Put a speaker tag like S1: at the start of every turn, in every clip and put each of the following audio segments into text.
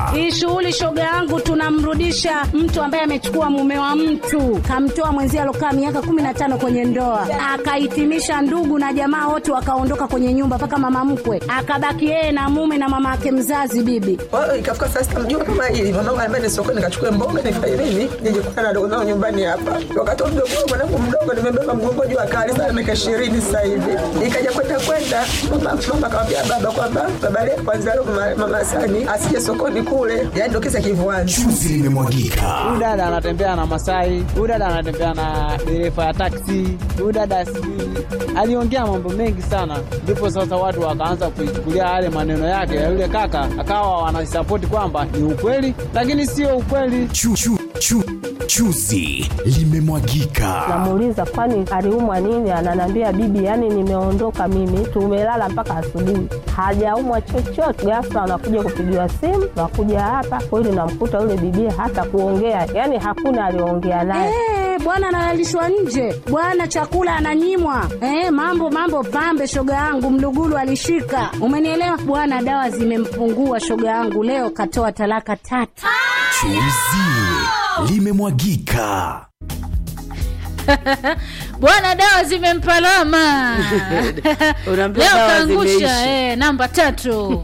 S1: Hii shughuli shoga yangu, tunamrudisha mtu ambaye amechukua mume wa mtu, kamtoa mwenzie alokaa miaka kumi na tano kwenye ndoa, akahitimisha ndugu na jamaa wote wakaondoka kwenye nyumba, mpaka mama mkwe akabaki yeye na mume na mama yake mzazi bibi.
S2: Kwa hiyo ikafika saa sita mjua kama hili mwanangu anambia ni sokoni nikachukue mboga nifanye nini nije kukutana na dogo zangu nyumbani hapa. Wakati huo mdogo wangu mwanangu mdogo nimebeba mgongo juu akali sana miaka ishirini sasa hivi. Ikaja kwenda kwenda mama mama akamwambia baba kwamba baba leo kwanza leo mama, mama Sani asije sokoni kule. Yaani ndio kisa kivuani.
S3: Chuzi limemwagika.
S4: huyu dada anatembea na Masai, huyu dada anatembea na dereva ya taksi, huyu dada sijui aliongea mambo mengi sana, ndipo sasa watu wakaanza kuichukulia yale maneno yake ya yule kaka, akawa wanasapoti kwamba ni ukweli, lakini sio ukweli.
S3: Chu, chu, chu, chuzi limemwagika.
S5: Namuuliza kwani aliumwa nini? Ananiambia bibi, yani nimeondoka mimi, tumelala mpaka asubuhi, hajaumwa chochote. Ghafla anakuja kupigiwa simu, nakuja hapa kweli, namkuta yule bibi hata kuongea, yani hakuna aliongea naye.
S1: Eh, bwana analalishwa nje, bwana chakula ananyimwa. Eh, mambo mambo pambe, shoga yangu Mlugulu alishika, umenielewa bwana. Dawa zimempungua shoga yangu, leo katoa talaka tatu.
S3: Chuzi limemwagika.
S6: bwana dawa zimempalama
S7: Unaambiwa
S6: leo
S7: dawa
S6: kaangusha
S7: zimeisha.
S6: eh, namba tatu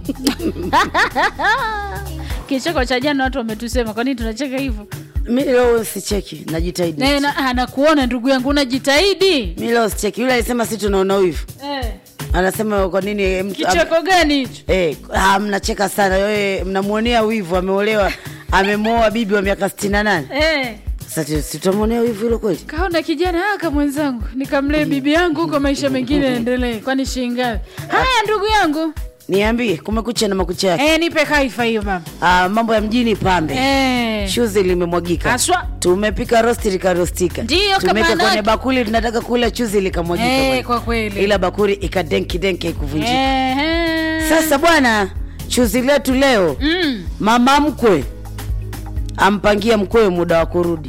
S6: kicheko cha jana watu wametusema kwa nini tunacheka hivyo
S7: mi leo sicheki najitahidi
S6: Eh, na- ah, nakuona ndugu yangu unajitahidi
S7: mi leo sicheki yule alisema si tunaona wivu
S6: eh,
S7: anasema kwa nini mtu-
S6: kicheko gani hicho
S7: Eh, ah, mnacheka sana wewe mnamwonea wivu ameolewa amemwoa bibi wa miaka sitini na nane
S6: eh,
S7: sasa sitamwonea wivu hilo kweli
S6: kaona kijana aka mwenzangu nikamlee bibi yangu huko maisha mengine yaendelee kwani shingapi haya ndugu yangu
S7: niambie kumekucha na makucha yake
S6: eh, nipe kaifa hiyo baba
S7: ah, mambo ya mjini pambe
S6: eh.
S7: shuzi limemwagika
S6: Haswa.
S7: tumepika rosti likarostika
S6: Ndiyo,
S7: tumeweka
S6: kama
S7: kwenye
S6: naki.
S7: bakuli tunataka kula chuzi likamwagika
S6: Eh,
S7: bwana.
S6: kwa kweli.
S7: ila bakuli ikadenkidenki ikuvunjika
S6: eh, eh.
S7: sasa bwana chuzi letu leo
S6: mm.
S7: mama mkwe ampangia mkwewe muda wa kurudi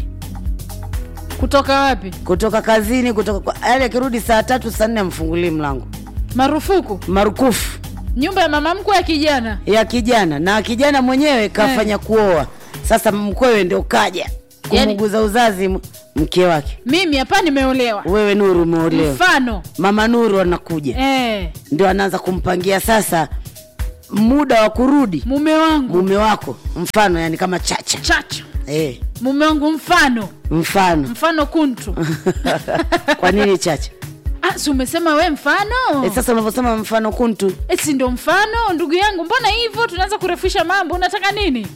S6: kutoka wapi
S7: kutoka kazini kutoka kwa yaani akirudi saa tatu saa nne amfungulii mlango
S6: marufuku
S7: marukufu
S6: nyumba ya mama mkwe ya kijana
S7: ya kijana na kijana mwenyewe kafanya kuoa sasa mkwewe ndio kaja
S6: Yaani-
S7: kumuguza uzazi m- mke wake
S6: mimi hapa nimeolewa
S7: wewe nuru umeolewa
S6: mfano
S7: mama nuru anakuja
S6: eh,
S7: ndio anaanza kumpangia sasa muda wa kurudi
S6: mume wangu
S7: mume wako mfano yani kama chacha
S6: chacha
S7: eh,
S6: mume wangu mfano
S7: mfano
S6: mfano kuntu
S7: kwa nini chacha
S6: ah, si umesema we mfano
S7: eh, sasa unavyosema mfano kuntu
S6: Eh, si ndo mfano ndugu yangu mbona hivyo tunaanza kurefusha mambo unataka nini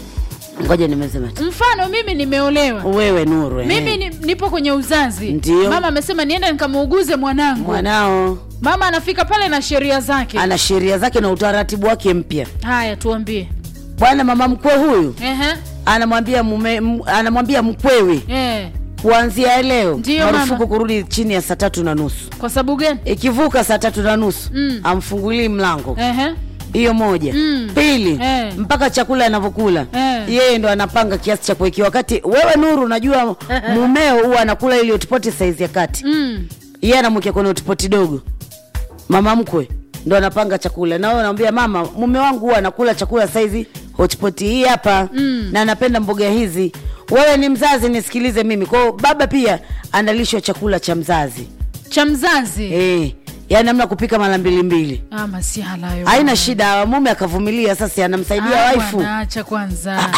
S7: ngoja nimesema tu.
S6: mfano mimi nimeolewa
S7: wewe nuru eh.
S6: mimi ni, nipo kwenye uzazi
S7: Ndiyo.
S6: mama amesema niende nikamuuguze mwanangu
S7: mwanao
S6: mama anafika pale na sheria zake
S7: ana sheria zake na utaratibu wake mpya
S6: haya tuambie
S7: bwana mama mkwe huyu
S6: Ehe.
S7: anamwambia mume m, anamwambia mkwewe
S6: Eh.
S7: kuanzia leo
S6: Ndiyo,
S7: marufuku
S6: mama.
S7: kurudi chini ya saa tatu na nusu
S6: kwa sababu gani
S7: ikivuka saa tatu na nusu
S6: Mm.
S7: amfungulii mlango
S6: Ehe.
S7: hiyo moja
S6: Mm.
S7: pili
S6: Eh.
S7: mpaka chakula anavyokula
S6: Eh.
S7: yeye ndo anapanga kiasi cha kuwekiwa wakati wewe nuru unajua mumeo huwa anakula ili hotipoti saizi ya kati
S6: Mm.
S7: yeye anamwekea kwenye hotipoti dogo mama mkwe ndo anapanga chakula na wewe unamwambia mama mume wangu huwa anakula chakula saizi hotipoti hii hapa
S6: Mm.
S7: na anapenda mboga hizi wewe ni mzazi nisikilize mimi kwao baba pia analishwa chakula cha mzazi
S6: cha mzazi
S7: eh yaani amna kupika mara mbili mbili
S6: ah, masihala hayo
S7: haina shida mume akavumilia sasa anamsaidia
S6: Ah,
S7: waifu
S6: bwana, acha kwanza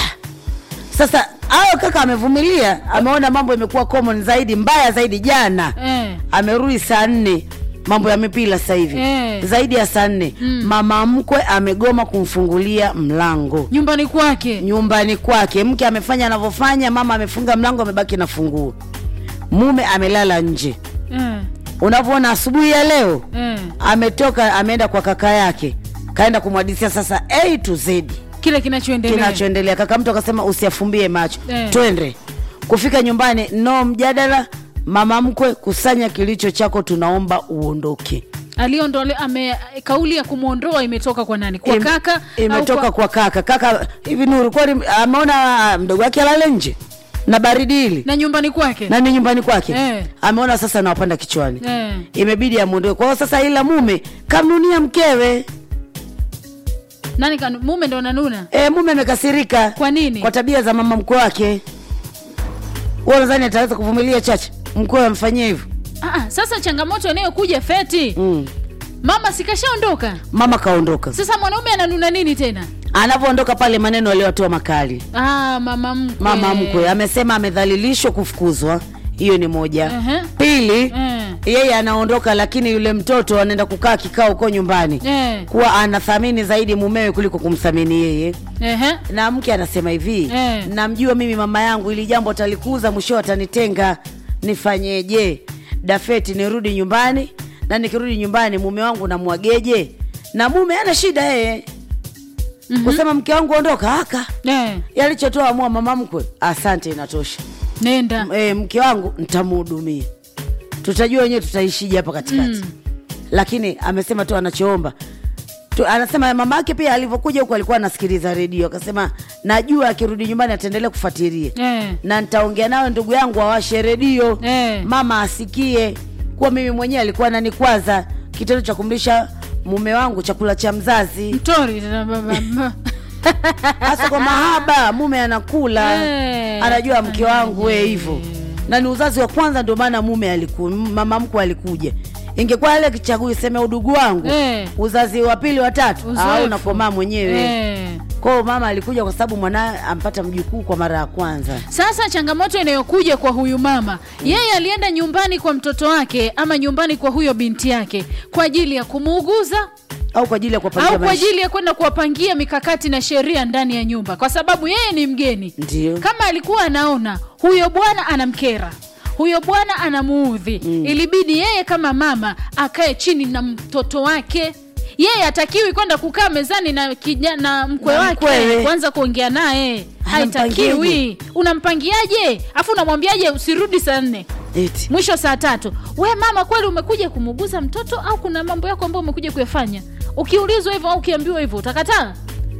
S7: sasa hayo kaka amevumilia ameona mambo imekuwa common zaidi mbaya zaidi jana
S6: eh.
S7: amerudi saa nne mambo ya mipira sasa hivi
S6: Eh.
S7: zaidi ya saa nne
S6: Mm.
S7: mama mkwe amegoma kumfungulia mlango
S6: nyumbani kwake
S7: nyumbani kwake mke amefanya anavyofanya mama amefunga mlango amebaki na funguo mume amelala nje
S6: eh.
S7: unavyoona asubuhi ya leo
S6: Eh.
S7: ametoka ameenda kwa kaka yake kaenda kumwadisia sasa a to z
S6: kile kinachoendelea
S7: kinachoendelea kaka mtu akasema usiafumbie macho
S6: Eh.
S7: twende kufika nyumbani no mjadala mama mkwe kusanya kilicho chako tunaomba uondoke
S6: aliondole ame kauli ya kumwondoa imetoka kwa nani kwa
S7: Im-
S6: kaka au
S7: imetoka kwa... kaka kaka hivi nuru kwani ameona mdogo wake alale nje na baridi hili
S6: na nyumbani kwake
S7: na ni nyumbani kwake
S6: Eh.
S7: ameona sasa nawapanda kichwani
S6: eh.
S7: imebidi amwondoe kwa hiyo sasa ila mume kamnunia mkewe
S6: nani kanu, mume ndo nanuna
S7: e, mume amekasirika
S6: kwa nini
S7: kwa tabia za mama mkwe wake huo nadhani ataweza kuvumilia chache mkwe amfanyia hivyo
S6: ah, ah, sasa changamoto inayokuja feti
S7: mm.
S6: mama sikashaondoka
S7: mama kaondoka
S6: sasa mwanaume ananuna nini tena
S7: anavyoondoka pale maneno aliyotoa makali
S6: ah, mama mkwe
S7: mama mkwe amesema amedhalilishwa kufukuzwa hiyo ni moja
S6: Ehe.
S7: pili
S6: Mm.
S7: yeye anaondoka lakini yule mtoto anaenda kukaa kikao huko nyumbani
S6: Eh.
S7: kuwa anathamini zaidi mumewe kuliko kumthamini yeye
S6: Ehe.
S7: na mke anasema hivi
S6: Eh.
S7: namjua mimi mama yangu ili jambo atalikuza mwisho atanitenga nifanyeje dafeti nirudi nyumbani na nikirudi nyumbani mume wangu namwageje na mume ana shida yeye mm-hmm. kusema mke wangu ondoka aka
S6: Eh,
S7: yalichotoa amua mama mkwe asante inatosha
S6: nenda
S7: e, mke wangu ntamuhudumia tutajua wenyewe tutaishije hapa katikati mm. lakini amesema tu anachoomba tu, anasema mama yake pia alivyokuja huku alikuwa anasikiliza redio akasema najua akirudi nyumbani ataendelea kufuatilia
S6: Eh.
S7: na nitaongea nawe ndugu yangu awashe redio
S6: Eh.
S7: mama asikie kuwa mimi mwenyewe alikuwa ananikwaza kitendo cha kumlisha mume wangu chakula cha mzazi
S6: mtori tena baba
S7: hasa kwa mahaba mume anakula
S6: Eh,
S7: anajua mke wangu we hivyo na ni uzazi wa kwanza ndio maana mume aliku, mama mkwe alikuja ingekuwa ile kichagui seme udugu wangu
S6: Eh.
S7: uzazi wa pili wa tatu
S6: Uzoefu.
S7: au nakomaa mwenyewe
S6: Eh.
S7: kwao mama alikuja kwa sababu mwanaye ampata mjukuu kwa mara ya kwanza
S6: sasa changamoto inayokuja kwa huyu mama yeye alienda nyumbani kwa mtoto wake ama nyumbani kwa huyo binti yake kwa ajili ya kumuuguza
S7: au kwa ajili ya kuwapangia
S6: au kwa
S7: maisha.
S6: ajili ya kwenda kuwapangia mikakati na sheria ndani ya nyumba kwa sababu yeye ni mgeni
S7: Ndio.
S6: kama alikuwa anaona huyo bwana anamkera huyo bwana anamuudhi mm. ilibidi yeye kama mama akae chini na mtoto wake yeye hatakiwi kwenda kukaa mezani na, kija, na mkwe
S7: Na
S6: wake
S7: mkwewe.
S6: kwanza kuongea naye
S7: Anampangiaje?
S6: haitakiwi unampangiaje afu unamwambiaje usirudi saa nne
S7: Eti.
S6: mwisho saa tatu we mama kweli umekuja kumuguza mtoto au kuna mambo yako ambayo umekuja kuyafanya ukiulizwa hivyo au ukiambiwa hivyo utakataa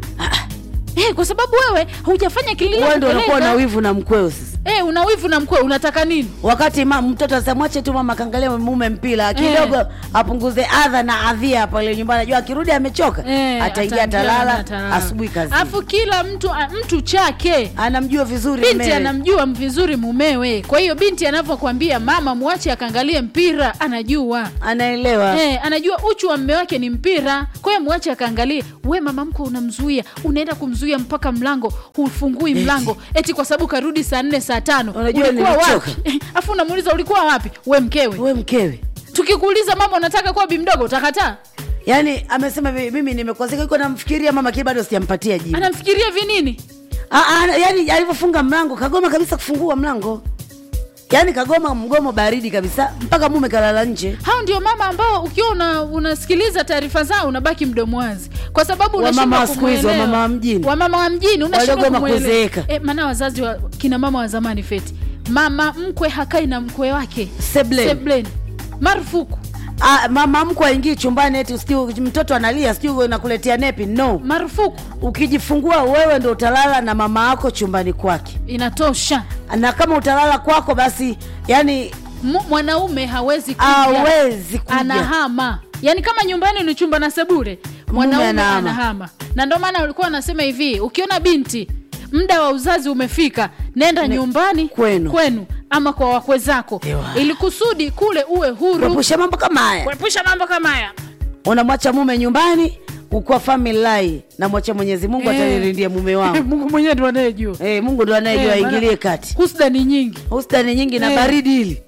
S6: Eh, kwa sababu wewe hujafanya
S7: wewe ndio unakuwa na
S6: kililopeleka
S7: wivu na mkweo sasa
S6: eh, una wivu na mkwe unataka nini
S7: wakati ma, mtoto asamwache tu mama kaangalia mume mpira kidogo apunguze adha na adhia pale nyumbani ajua akirudi amechoka
S6: Eh,
S7: ataingia
S6: ataingia na
S7: atalala
S6: atalala.
S7: asubuhi kazi
S6: alafu kila mtu a- mtu chake
S7: anamjua vizuri
S6: binti
S7: mumewe.
S6: anamjua vizuri mumewe kwa hiyo binti anavyokwambia mama mwache akaangalie mpira anajua
S7: anaelewa
S6: Eh, anajua uchu wa mme wake ni mpira kwa hiyo mwache akaangalie we mama mko unamzuia unaenda kumzuia mpaka mlango hufungui mlango eti kwa sababu karudi saa nne saa tano
S7: Unajua
S6: ulikuwa
S7: nilichoka.
S6: wapi afu unamuuliza ulikuwa wapi we mkewe
S7: we mkewe
S6: tukikuuliza mama unataka kuwa bimdogo utakataa
S7: yaani amesema hivi, mimi nimekwazika iko namfikiria mama kile bado sijampatia jibu
S6: anamfikiria vinini
S7: Ah, ah, yaani alivyofunga mlango kagoma kabisa kufungua mlango yaani kagoma mgomo baridi kabisa mpaka mume kalala nje
S6: hao ndio mama ambao ukiwa una, unasikiliza taarifa zao unabaki mdomo wazi kwa sababu
S7: Wamama
S6: unashindwa
S7: wa siku hizi,
S6: kumwelewa.
S7: wamama wa mjini.
S6: wamama wa mjini unashindwa
S7: Waliogoma
S6: kumwelewa.
S7: kuzeeka.
S6: Eh, maana wazazi wa kina mama wa zamani feti mama mkwe hakai na mkwe wake
S7: Seblen.
S6: Seblen. marufuku
S7: ah, mama mkwe aingii chumbani eti sijui mtoto analia sijui nakuletea nepi no
S6: marufuku
S7: ukijifungua wewe ndo utalala na mama yako chumbani kwake
S6: inatosha
S7: na kama utalala kwako basi yani
S6: M- mwanaume hawezi kuja.
S7: hawezi kuja
S6: anahama yaani kama nyumbani ni chumba na sebure mwanaume
S7: anahama.
S6: anahama na ndio maana ulikuwa anasema hivi ukiona binti muda wa uzazi umefika nenda nyumbani
S7: kwenu.
S6: kwenu ama kwa wakwe zako
S7: Ewa.
S6: ili kusudi kule uwe huru
S7: kuepusha mambo kama haya
S6: kuepusha mambo kama haya
S7: unamwacha mume nyumbani ukuwa family lai namwacha mwenyezi mungu
S6: Eh.
S7: atanirindia mume wangu
S6: mungu mwenyewe ndo anayejua
S7: Eh, mungu ndo anayejua
S6: Eh,
S7: aingilie
S6: maana
S7: kati
S6: husda ni nyingi
S7: hustani nyingi na
S6: Eh.
S7: baridi hili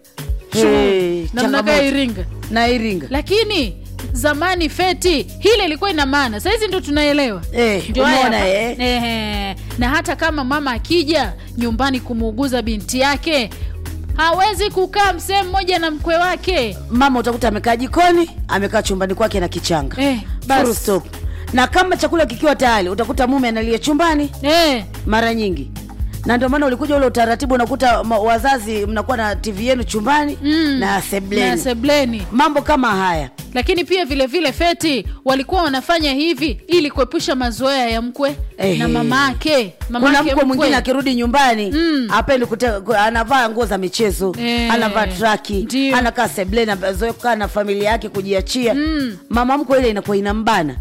S7: Eh,
S6: na
S7: changamoto.
S6: mnakaa iringa
S7: na iringa
S6: lakini zamani feti hile ilikuwa ina maana sahizi ndo tunaelewa
S7: Eh,
S6: Ndio haya
S7: umeona,
S6: hapa.
S7: eh?
S6: Ehe. na hata kama mama akija nyumbani kumuuguza binti yake hawezi kukaa msehemu mmoja na mkwe wake
S7: mama utakuta amekaa jikoni amekaa chumbani kwake na kichanga
S6: Eh, basi.
S7: Full stop. na kama chakula kikiwa tayari utakuta mume analia chumbani
S6: eh,
S7: mara nyingi na ndio maana ulikuja ule utaratibu unakuta ma- wazazi mnakuwa na tv yenu chumbani
S6: Mm.
S7: na
S6: na
S7: sebleni
S6: sebleni
S7: mambo kama haya
S6: lakini pia vile vile feti walikuwa wanafanya hivi ili kuepusha mazoea ya mkwe
S7: Ehe.
S6: na mama ake mama
S7: kuna
S6: ake
S7: mkwe mwingine akirudi nyumbani
S6: Mm.
S7: apendi kute- ku- anavaa nguo za michezo
S6: Eh,
S7: anavaa traki
S6: ndio.
S7: anakaa sebleni azoe kukaa na familia yake kujiachia
S6: Mm.
S7: mama mkwe ile inakuwa inambana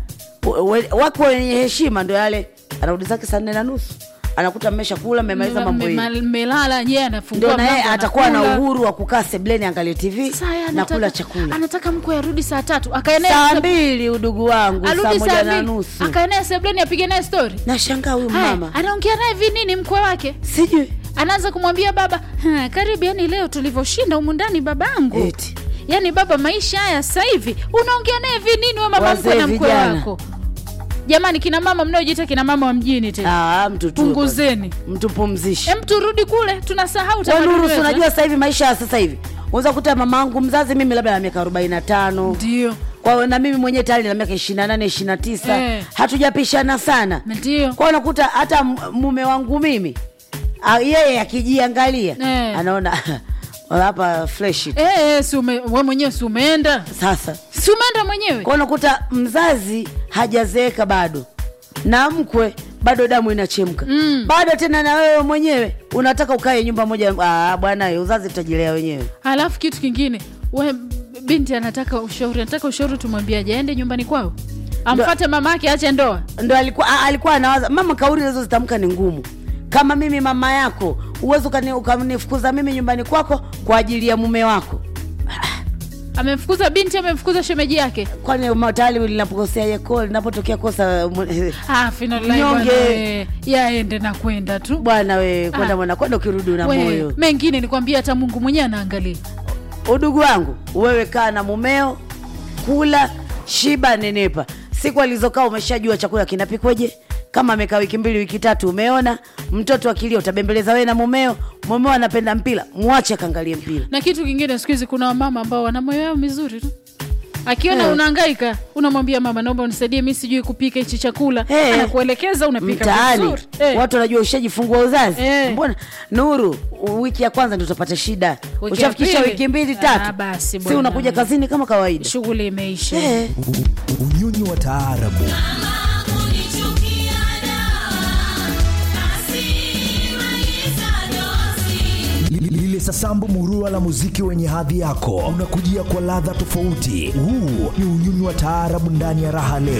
S7: we- wako wenye heshima ndo yale anarudi zake saa nne na nusu anakuta mmesha kula mmemaliza mambo
S6: Mme-
S7: yenu
S6: mmelala yeye anafungua
S7: ndio na yeye
S6: mlango,
S7: atakuwa na
S6: anakula.
S7: uhuru wa kukaa sebleni angalie tv
S6: Sasa yeye
S7: na
S6: anataka-
S7: kula chakula
S6: anataka mkwe arudi saa tatu akaenea
S7: saa mbili udugu wangu saa
S6: arudi
S7: moja
S6: saa
S7: na
S6: mbili
S7: nusu
S6: akaenea sebleni apige naye stori
S7: nashangaa huyu
S6: Haya,
S7: mama
S6: anaongea naye vinini mkwe wake
S7: sijui
S6: anaanza kumwambia baba "Ha, karibu yani leo tulivyoshinda humu ndani babangu
S7: Eti.
S6: yaani baba maisha haya sasa hivi unaongea naye vinini we mama
S7: Wazee
S6: mkwe na mkwe
S7: vijana.
S6: wako jamani kina mama mnaojiita kina mama wa mjini tena
S7: Ah, mtu tu
S6: punguzeni
S7: mtu pumzishe
S6: em turudi kule tunasahau
S7: Kwa
S6: tamaduni
S7: Nuru, si
S6: wetu, eh?
S7: unajua sasa hivi maisha ya sasa hivi unaweza kuta mama wangu mzazi mimi labda na miaka arobaini na tano
S6: ndio
S7: kwa na mimi mwenyewe tayari na miaka ishirini na nane ishirini na tisa
S6: Eh.
S7: hatujapishana sana
S6: ndio
S7: kwa unakuta hata m- mume wangu mimi a- yeye akijiangalia
S6: Eh.
S7: anaona hapa fresh
S6: Eh, eh, si ume, we mwenyewe si umeenda
S7: sasa
S6: si umeenda mwenyewe
S7: kwa unakuta mzazi hajazeeka bado na mkwe bado damu inachemka mm. bado tena na wewe mwenyewe unataka ukae nyumba moja ah, bwana uzazi tutajilea wenyewe
S6: halafu kitu kingine we binti anataka ushauri anataka ushauri tumwambiaje aende nyumbani kwao amfate mama yake ache ndoa
S7: ndo alikuwa a- alikuwa anawaza mama kauli hizo zitamka ni ngumu kama mimi mama yako uwezi ukani- ukanifukuza mimi nyumbani kwako kwa ajili ya mume wako
S6: amemfukuza binti amemfukuza shemeji yake
S7: kwani ma- tayari linapokosea yeko linapotokea kosa mu-
S6: Ah, finally
S7: Mnyonge.
S6: bwana we, yaende na kwenda tu
S7: bwana we kwenda
S6: Ah.
S7: mwana kwenda ukirudi una
S6: We,
S7: moyo
S6: mengine nikwambia hata mungu mwenyewe anaangalia
S7: udugu wangu wewe kaa na mumeo kula shiba nenepa siku alizokaa umeshajua chakula kinapikweje kama amekaa wiki mbili wiki tatu umeona mtoto akilia utabembeleza wewe na mumeo mumeo anapenda mpira mwache akaangalie mpira
S6: na kitu kingine siku hizi kuna wamama ambao wana moyo yao mizuri tu akiona
S7: Eh.
S6: unahangaika unamwambia mama naomba unisaidie mi sijui kupika hichi chakula
S7: Eh.
S6: anakuelekeza unapika
S7: mtaani
S6: vizuri Eh.
S7: watu wanajua ushajifungua uzazi
S6: Eh.
S7: mbona nuru wiki ya kwanza ndio utapata shida
S6: Wiki ya
S7: ushafikisha
S6: pili?
S7: wiki mbili
S6: Ah,
S7: tatu
S6: basi
S7: si
S6: bwana.
S7: unakuja kazini kama kawaida
S6: shughuli imeisha
S7: eh.
S3: unyonyi wa taarabu Li- lile sasambu murua la muziki wenye hadhi yako unakujia kwa ladha tofauti huu ni unyonyi wa taarabu ndani ya raha leo